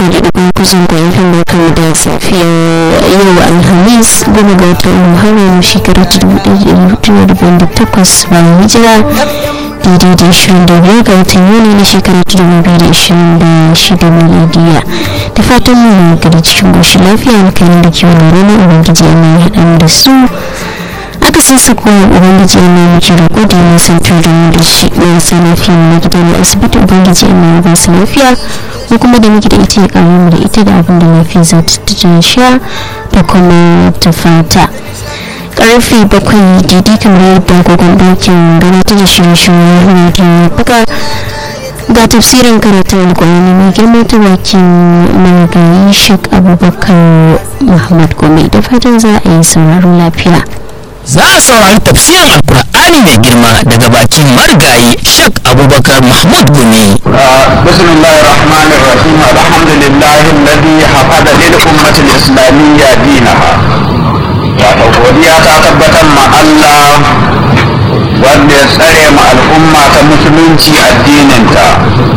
bakwai da ɗigo kuzin da yankin barkan da safiyar yau alhamis goma ga watan muharram shekara ta dubu ɗaya da hudu da dubu da takwas bayan hijira daidai da ishirin da biyar ga watan yuni na shekara ta dubu biyu da ishirin da shida miladiya da fatan mu gari cikin goshin lafiya na kayan da kiwon rana ubangiji ya mai haɗa da su aka san su kuma ubangiji ya mai miki roƙo da ya san fiye da mu da shi na sa lafiya na gida na asibiti ubangiji ya mai ba su lafiya ko kuma da muke da ita ya ƙaru mu da ita da abin da lafiya za ta ta sha da kuma ta fata karfe bakwai daidai kamar yadda gogon dokin gabatar da shirye-shiryen rediyo buga ga tafsirin karatun alkwani mai girma ta bakin marigayi shek abubakar muhammad gome da fatan za a yi sauraron lafiya za a saurari tafsirin alkur'ani mai girma daga bakin marigayi shek abubakar mahmud gumi بسم الله الرحمن الرحيم الحمد لله الذي حفظ للأمة الإسلامية دينها wato godiya ta tabbatar ma Allah wanda ya tsare ma al'umma ta musulunci addininta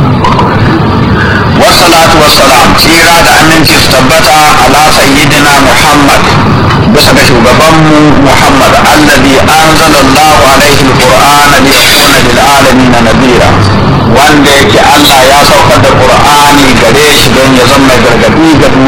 wassalatu wassalam tsira da aminci su tabbata ala sayyidina Muhammad bisa ga shugabanmu Muhammad alladhi anzala Allahu alaihi alqur'ana liyakuna lil alamin nadira wanda yake Allah ya saukar da Qur'ani gare shi don ya zama mai gargadi ga duniya